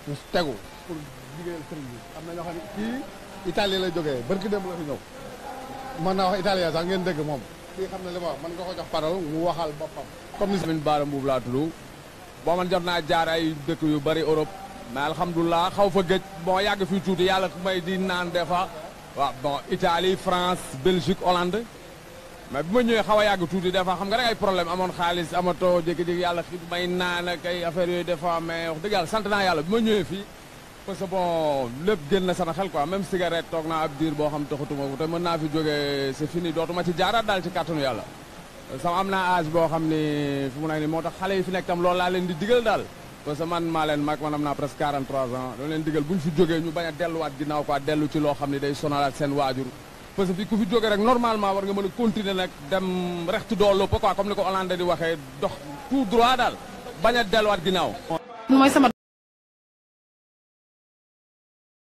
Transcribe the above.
ñu tegu pour liggéeyal sëriñ bi am na ñoo xam ne kii Italie la jógee barki démb la fi ñëw mën naa wax italien sax ngeen dégg moom kii xam ne li ma wax mën nga ko jox parole mu waxal boppam comme ni Lamine Bara Mbuub laa tudd boo man jot naa jaar ay dëkk yu bari Europe mais alhamdulilah xaw fa gëj bon yàgg fii tuuti yàlla may di naan des fois waaw bon Italie France Belgique Hollande mais bi ma ñëwee xaw a yàgg tuuti des fois xam nga rek ay problème amoon xaalis amatoo jékki-jékki yàlla xi may naan ak ay affaires yooyu des fois mais wax dëgg yàlla sant naa yàlla bi ma ñëwee fii parce que bon lépp génn na sama xel quoi même cigarette toog naa ab diir boo xam taxatuma ko te mën naa fi jógee c'est fini dootuma ci jaaraat daal ci kàttanu yàlla sama am naa âge boo xam ni fu mu nekk nii moo tax xale yi fi nekk tam loolu laa leen di digal daal parce que man maa leen mag man am naa presque 43 ans doo leen digal bu ñu fi jógee ñu bañ a delluwaat ginnaaw quoi dellu ci loo xam ni day sonalaat seen waajur parce que fi ku fi jógee rek normalement war nga mën a continuer nag dem rextu doo lëpp quoi comme ni ko Hollande di waxee dox tout droit daal bañ a delluwaat ginnaaw mooy sama